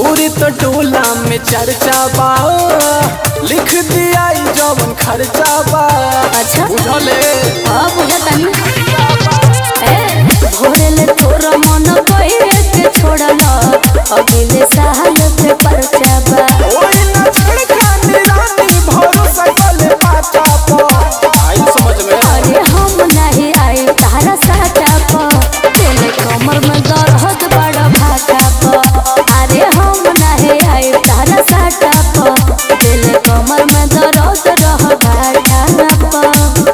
तोरे तो टोला में चर्चा बा लिख दिया ई जवन खर्चा बा अच्छा बुझले हाँ बुझतानी ए भोरेले तोरा मन कइरे के छोड़ल अगले साल के परचा बा ओई न छेड़खानी रानी भरोसा कले पाचा पो आई समझ में अरे हम नहीं आए तारा साटा प तेरे कमर में दर्द बड़ा भाटा प अरे हम नहीं आए तारा साटा प तेरे कमर में दर्द रह भाटा प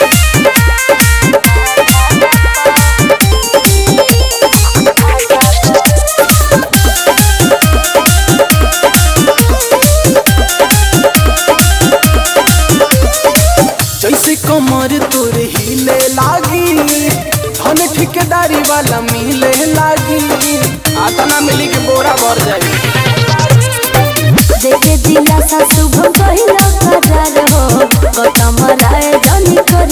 जैसे कमर तोरे हिले लागी धन ठेकेदारी वाला मिले लागी आता ना मिली के बोरा भर जाई देखे दिला सा शुभम कहिला करार हो गौतम राय जनी को